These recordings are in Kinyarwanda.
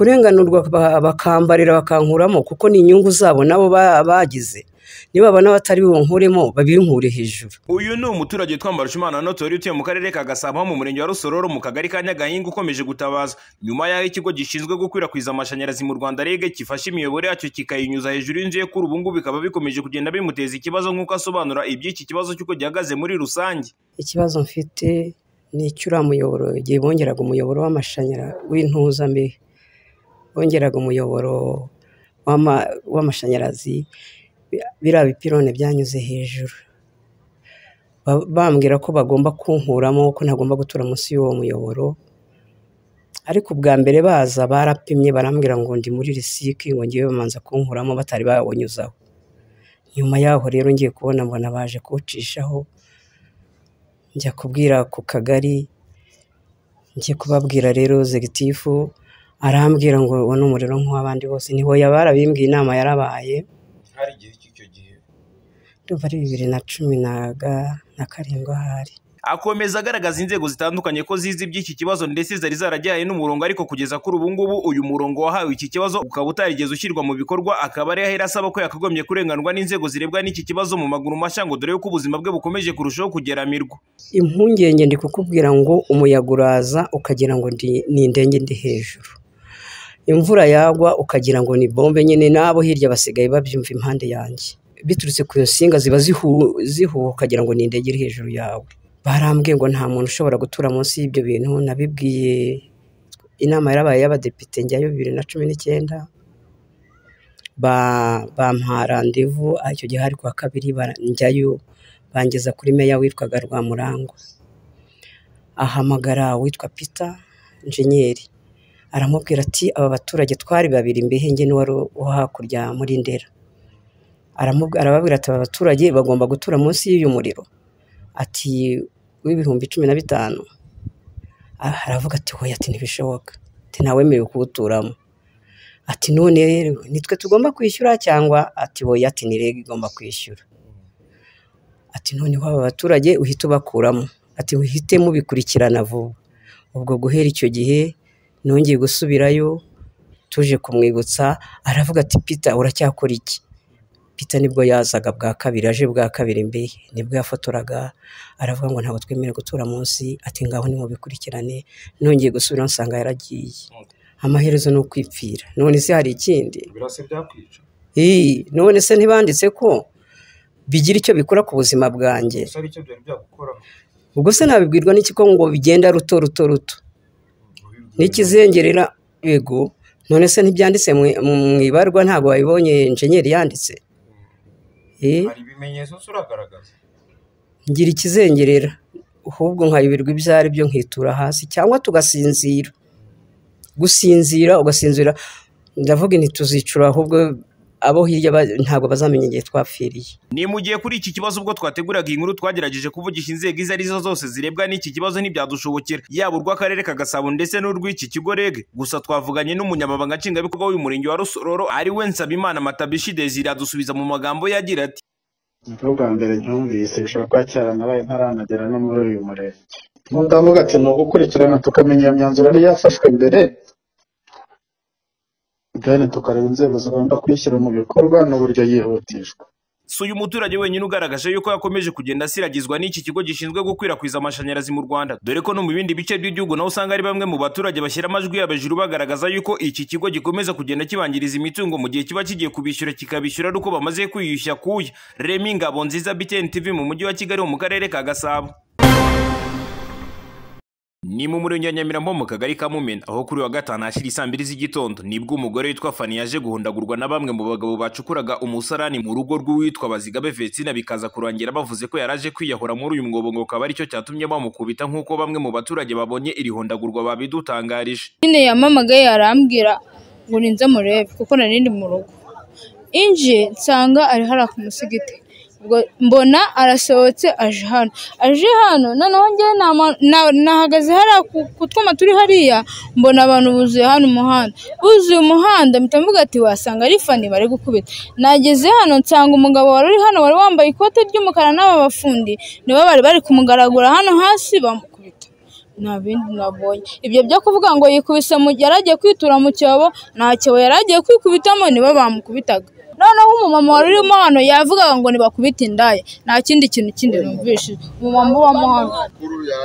Kurenganurwa bakambarira bakankuramo kuko ni inyungu zabo nabo bagize, nibabona batari bunkuremo babinkure hejuru. Uyu ni umuturage Twambarushimana Honorine utuye mu karere ka Gasabo ho mu murenge wa Rusororo mu kagari ka Nyagahinga ukomeje gutabaza, nyuma y'aho ikigo gishinzwe gukwirakwiza amashanyarazi mu Rwanda REG gifashe imiyoboro yacyo kikayinyuza hejuru y'inzu ye kuri ubu ngubu bikaba bikomeje kugenda bimuteza ikibazo nk'uko asobanura iby'iki kibazo cy'uko gihagaze muri rusange. Ikibazo mfite ni icy'uriya muyoboro igihe bongeraga umuyoboro w'amashanyarazi w'intuza mbe, bongeraga umuyoboro w'amashanyarazi biriya bipirone byanyuze hejuru, bambwira ko bagomba kunkuramo ko ntagomba gutura munsi y'uwo muyoboro, ariko ubwa mbere baza barapimye barambwira ngo ndi muri risiki ngo ngewe bamanza kunkuramo batari bawunyuzaho, nyuma y'aho rero ngiye kubona mbona baje kuwucishaho, njya kubwira ku kagari, njya kubabwira rero zegitifu arambwira ngo uwo ni umuriro nk'uw'abandi bose, ntihoya barabimbwiye inama yarabaye, Hari igihe cy'icyo gihe. ndumva ari bibiri na cumi na karindwi ahari. Akomeza agaragaza inzego zitandukanye ko zizi iby'iki kibazo ndetse zari zarajyanye n'umurongo ariko kugeza kuri ubu ngubu uyu murongo wahawe iki kibazo ukaba utarigeze ushyirwa mu bikorwa akaba ari ahera asaba ko yakagombye kurenganurwa n'inzego zirebwa n'iki kibazo mu maguru mashya ngo dore yuko ubuzima bwe bukomeje kurushaho kugeramirwa. impungenge ndi kukubwira ngo umuyaga uraza ukagira ngo ndi- ni indege ndi hejuru, imvura yagwa ukagira ngo ni bombe nyine n'abo hirya basigaye babyumva impande yanjye, biturutse ku nsinga ziba zihu- zihuha ukagira ngo ni indege iri hejuru yawe, barambwiye ngo nta muntu ushobora gutura munsi y'ibyo bintu, nabibwiye inama yarabaye y'abadepite njyayo bibiri na cumi n'icyenda, ba- bampa randevu icyo gihe hari ku wa kabiri bara- njyayo bangeza kuri meya witwaga Rwamurangwa, ahamagara uwitwa Peter Injenyeri aramubwira ati aba baturage twari babiri mbehenge n'uwari wo hakurya muri Ndera, Aramubwi- arababwira ati aba baturage bagomba gutura munsi y'uyu muriro, ati w'ibihumbi cumi na bitanu, Ah, aravuga ati hoya ati ntibishoboka, ati ntawemerewe kuwuturamo, ati none rero nitwe tugomba kwishyura cyangwa ati hoya ati ni REG igomba kwishyura. Ati none waba baturage uhita ubakuramo, ati muhite mubikurikirana vuba. Ubwo guhera icyo gihe nongeye gusubirayo tuje kumwibutsa aravuga ati Pita uracyakora iki? Pita nibwo yazaga bwa kabiri aje bwa kabiri mbehe nibwo yafotoraga aravuga ngo ntabwo twemerewe gutura munsi ati ngaho nimubikurikirane nongeye gusubirayo nsanga yaragiye. Amaherezo ni ukwipfira none se hari ikindi? Birasa byakwica. Ii, none se ntibanditse ko bigira icyo bikora ku buzima bwanjye? Gusa ari icyo byari byagukora. ubwo se nabibwirwa n'iki ko ngo bigenda ruto ruto ruto n'ikizengerera yego none se ntibyanditse mu- mu ibarwa ntabwo wabibonye injenyeri yanditse Eh, ibimenyetso uragaragaza. ngira ikizengerera ahubwo nkayoberwa ibyo ari byo nkitura hasi cyangwa tugasinzira gusinzira ugasinzira ndavuga inti tuzicura ahubwo abo hirya ba- ntabwo bazamenya igihe twapfiriye Ni mu gihe kuri iki kibazo ubwo twateguraga iyi nkuru twagerageje kuvugisha inzego izo ari zo zose zirebwa n'iki kibazo ntibyadushobokera yaba urw'akarere ka Gasabo ndetse n'urw'iki kigo REG gusa twavuganye n'umunyamabanga nshingwabikorwa w'uyu murenge wa Rusororo ari we Nsabimana Matabishi Desire adusubiza mu magambo ye agira ati nibwo bwa mbere ntumvise bishobora kuba cyaranaraye ntaranagera no muri uyu murenge ndavuga ati ni ugukurikirana tukamenya iyo myanzuro yari yafashwe mbere deni tukareba inzego zigomba kuyishyira mu bikorwa n'uburyo yihutishwa si uyu muturage wenyine ugaragaje yuko yakomeje kugenda asiragizwa n'iki kigo gishinzwe gukwirakwiza amashanyarazi mu Rwanda dore ko no mu bindi bice by'igihugu naho usanga ari bamwe mu baturage bashyira amajwi yabo hejuru bagaragaza yuko iki kigo gikomeza kugenda kibangiriza imitungo mu gihe kiba kigiye kubishyura kikabishyura ari uko bamaze kwiyushya kuya Remy Ngabonziza BTN TV mu mujyi wa Kigali mu karere ka Gasabo ni mu murenge wa Nyamirambo mu kagari ka Mumena aho kuri wa gatanu hashira isaa mbiri z'igitondo nibwo umugore witwa Fani yaje guhondagurwa na bamwe mu bagabo bacukuraga umusarani mu rugo rw'uwitwa Bazigabe Vetsina bikaza kurangira bavuze ko yaraje kwiyahura muri uyu mwobo ngo akaba aricyo cyatumye bamukubita nk'uko bamwe mu baturage babonye iri hondagurwa babidutangarije nyine yamamagaye arambwira ngo ninze murebe kuko nari ndi mu rugo inje nsanga ari hariya ku musigiti ubwo mbona arasohotse aje hano aje hano noneho ngewe nama- na- nahagaze hariya ku- ku twuma turi hariya mbona abantu buzuye hano umuhanda buzuye umuhanda mpita mvuga ati wasanga ari fani bari gukubita nageze hano nsanga umugabo wari uri hano wari wambaye ikote ry'umukara n'aba bafundi nibo bari bari kumugaragura hano hasi bamukubita nta bindi nabonye ibyo byo kuvuga ngo yikubise mu yari agiye kwitura mu cyobo nta cyobo yari agiye kwikubitamo nibo bamukubitaga noneho umumama wari urimo hano yavugaga ngo ntibakubite indaya nta kindi kintu kindi numvishije umumama ubamo hano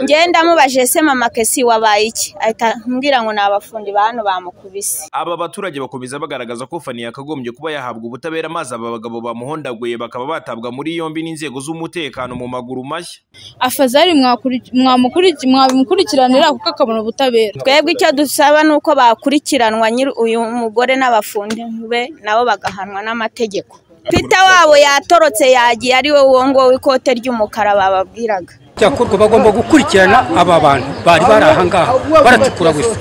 ngenda mubajije se mama kesi wabaye iki ahita mbwira ngo ni abafundi ba hano bamukubise aba baturage bakomeza bagaragaza ko fani yakagombye kuba yahabwa ubutabera maze aba bagabo bamuhondaguye bakaba batabwa muri yombi n'inzego z'umutekano mu maguru mashya afazari mwakuri- mwamukuri- mwabimukurikiranira kuko akabona ubutabera twebwe icyo dusaba ni uko bakurikiranwa nyiri uyu mugore n'abafundi be nabo bagahanwa n'amategeko twita wabo yatorotse yagiye ari we uwo nguwo w'ikote ry'umukara bababwiraga cyakorwa bagomba gukurikirana aba bantu bari bari aha ngaha baratukura gusa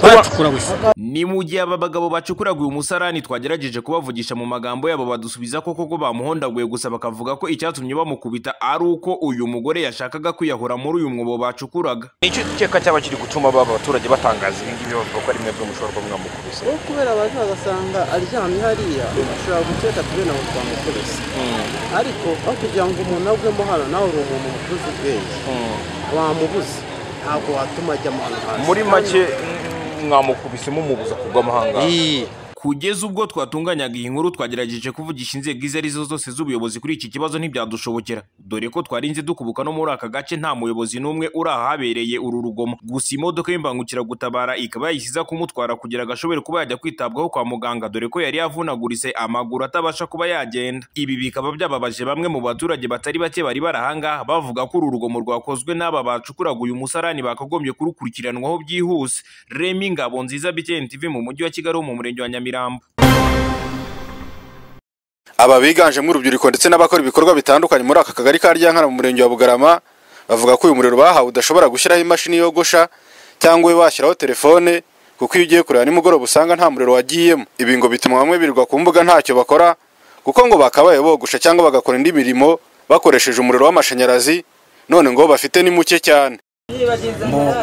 baratukura gusa ni mu gihe aba bagabo bacukuraga uyu musarani twagerageje kubavugisha mu magambo yabo badusubiza ko koko bamuhondaguye gusa bakavuga ko icyatumye bamukubita ari uko uyu mugore yashakaga kwiyahura muri uyu mwobo bacukuraga icyo dukeka cyaba kiri gutuma baba abaturage batangaza ibi ngibi bavuga ko ari mwebwe mushobora kuba mwamukubise uwo kubera abantu bagasanga aryamye hariya ashobora gukeka tubena ngo twamukorese ariko aho kugira ngo umuntu agwemo hano nawe uri umuntu mukuze ubwenge wamubuze ntabwo watuma ajya mu hantu hasi muri make mm, mwamukubise mumubuza kugwa amahanga Iyi. kugeza ubwo twatunganyaga iyi nkuru twagerageje kuvugisha inzego izo ari zo zose z'ubuyobozi kuri iki kibazo ntibyadushobokera dore ko twarinze dukubuka no muri aka gace nta muyobozi n'umwe uri ahabereye uru rugomo gusa imodoka y'imbangukiragutabara ikaba yayishyize kumutwara kugira ngo ashobore kuba yajya kwitabwaho kwa muganga dore ko yari yavunagurise amaguru atabasha kuba yagenda ibi bikaba byababaje bamwe mu baturage batari bake bari barahangaha bavuga ko uru rugomo rwakozwe n'aba bacukuraga uyu musarani bakagombye kurukurikiranwaho byihuse remi ngabo nziza btn tv mu mujyi wa kigali wo mu murenge wa nyamirambo aba biganjemo urubyiruko ndetse n'abakora ibikorwa bitandukanye muri aka kagari ka ryankana mu murenge wa bugarama bavuga ko uyu muriro bahawe udashobora gushyiraho imashini yogosha cyangwa ube washyiraho telefone kuko iyo ugiye kureba nimugoroba usanga nta muriro wagiyemo ibi ngo bituma bamwe birirwa ku mbuga ntacyo bakora kuko ngo bakabaye bogosha cyangwa bagakora indi mirimo bakoresheje umuriro w'amashanyarazi none ngo bafite ni muke cyane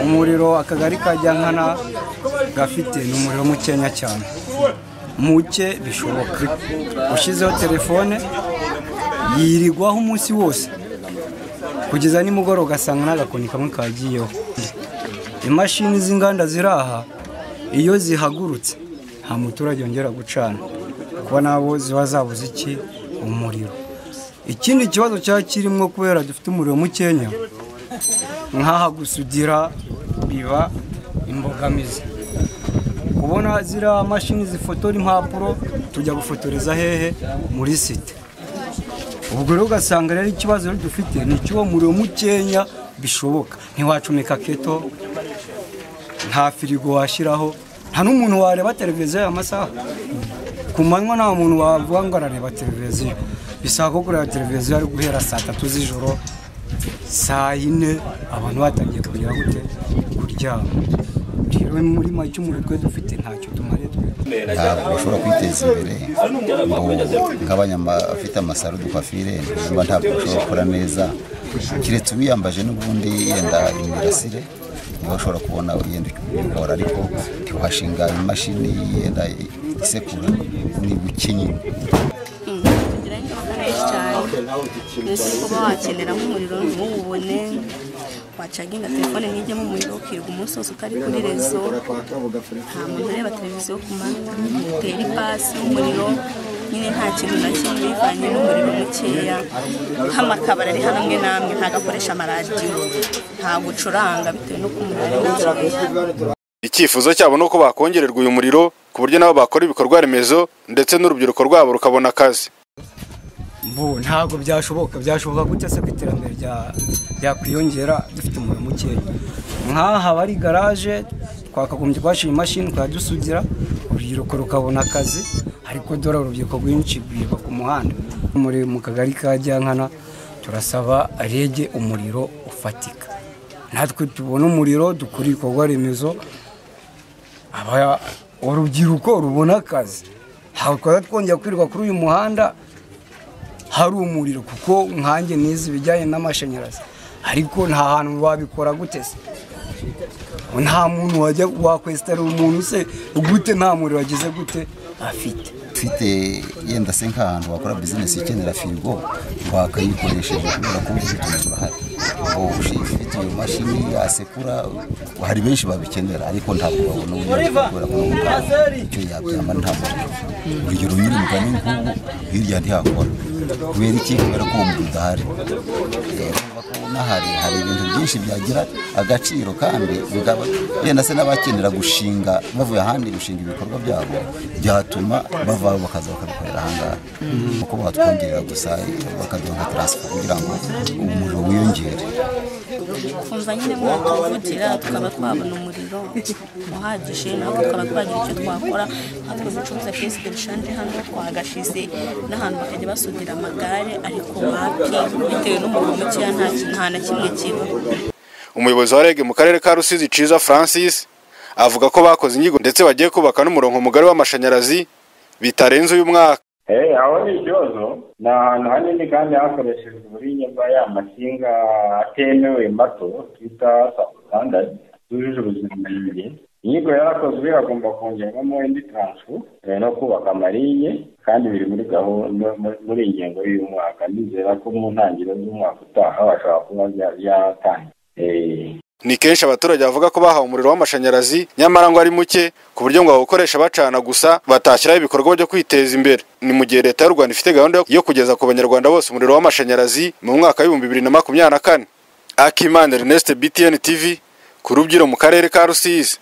umuriro akagari ka Ryankana gafite ni umuriro mukeya cyane muke bishoboka ushyizeho telefone yirirwaho umunsi wose kugeza nimugoroba ugasanga n'agakoni kamwe kagiyeho imashini z'inganda ziri aha iyo zihagurutse nta muturage wongera gucana kuko nabo ziba zabuze iki umuriro ikindi kibazo cyaba kirimo kubera dufite umuriro mukeya nk'aha gusudira biba imbogamizi kubona ziriya mashini zifotora impapuro tujya gufotoreza hehe muri site ubwo rero ugasanga rero ikibazo rero dufite ni icy'uwo muriro mukeya bishoboka ntiwacomeka keto nta firigo washyiraho nta n'umuntu wareba televiziyo aya masaha ku manywa nta muntu wavuga ngo arareba televiziyo bisaba ko kureba televiziyo ari guhera saa tatu z'ijoro saa yine abantu batangiye kugera gute kuryama rero muri make umuriro dufite ntacyo tumariye twe ntabwo bashobora kwiteza imbere ngo nk'abanyamafite amasaro dufafire niba ntabwo bashobora gukora neza keretse ubiyambaje n'ubundi yenda imirasire niba ushobora kubona yenda ubikora ariko ntiwashinga imashini yenda isekura ni bukenye mbese kuba wakenera nk'umuriro ntuwubone wacaginga telefone ntijyemo umuriro ukirirwa umunsi wose utari kuri rezo nta muntu ureba televiziyo ku manywa utera ipasi y'umuriro nyine nta kintu na kimwe bivanye n'umuriro mukeya nk'amakabari ari hano amwe n'amwe ntabwo akoresha amaradiyo ntabwo ucuranga bitewe n'uko umuriro ari mukeya icyifuzo cyabo ni uko bakongererwa uyu muriro ku buryo nabo bakora ibikorwa remezo ndetse n'urubyiruko rwabo rukabona akazi mbu ntabwo byashoboka byashoboka gute se ko iterambere rya- ryakwiyongera dufite umuriro mukeya nk'aha bari garaje twakagombye kuhashyira imashini tukajya urubyiruko rukabona akazi ariko dore urubyiruko rwinshi rwirirwa ku muhanda muri mu kagari ka Ryankana turasaba rege umuriro ufatika natwe tubona umuriro dukora ibikorwa remezo aba urubyiruko rubona akazi ntabwo twari twongera kwirirwa kuri uyu muhanda hari umuriro kuko nkanjye nize ibijyanye n'amashanyarazi ariko nta hantu wabikora gute se nta muntu wajya wakwesitara umuntu se gute nta muriro wagize gute afite ufite yenda se nk'ahantu wakora bizinesi ikenera firigo wakayikoresheje kubera ko ubu buryo burahari ufite iyo mashini yasekura hari benshi babikenera ariko ntabwo babona uburyo kubera ko n'umugabo icyo yabyamba nta muriro urugero nyiri mugani nk'ubu hirya ntihakora kubera iki kubera ko uwo muntu udahari Eh, urumva ko unahari hari ibintu byinshi byagira agaciro kandi bikaba yenda se n'abakenera gushinga bavuye ahandi gushinga ibikorwa byabo byatuma bava aho bakaza bakabikorera ahangaha kuko batwongerera gusa bakaduha taransifo kugira ngo umuriro wiyongere twumva nyine mwatuvugira tukaba twabona umuriro uhagije nawe tukaba twagira icyo twakora ntabwo ducuruza pesi de shanje hano twagashize n'ahantu bakajya basudira amagare ariko bapfa bitewe n'umuriro mukeya nta kintu- nta na kimwe kiba umuyobozi wa reg mu karere ka rusizi ciza francis avuga ko bakoze inyigo ndetse bagiye kubaka n'umurongo mugari w'amashanyarazi bitarenze uyu mwaka Eh, aho ni ikibazo ni ahantu hanini kandi hakoreshejwe uburinye bwa ya masinga atemewe mato twita sabusandadi zujuje ubuziranenge inyigo yarakozwe hagomba kongerwamo indi taransifu eh, no kubaka amariye kandi biri muri gahunda mu- muri iyi ngengo y'uyu mwaka ndizera ko mu ntangiriro z'umwaka utaha bashobora kuba bya- byatangira ni kenshi abaturage bavuga ko bahawe umuriro w'amashanyarazi nyamara ngo ari muke ku buryo ngo bawukoresha bacana gusa batashyiraho ibikorwa byo kwiteza imbere ni mu gihe leta y'u rwanda ifite gahunda yo- yo kugeza ku banyarwanda bose umuriro w'amashanyarazi mu mwaka w'ibihumbi bibiri na makumyabiri na kane akimana ernest btn tv ku rubyiro mu karere ka rusizi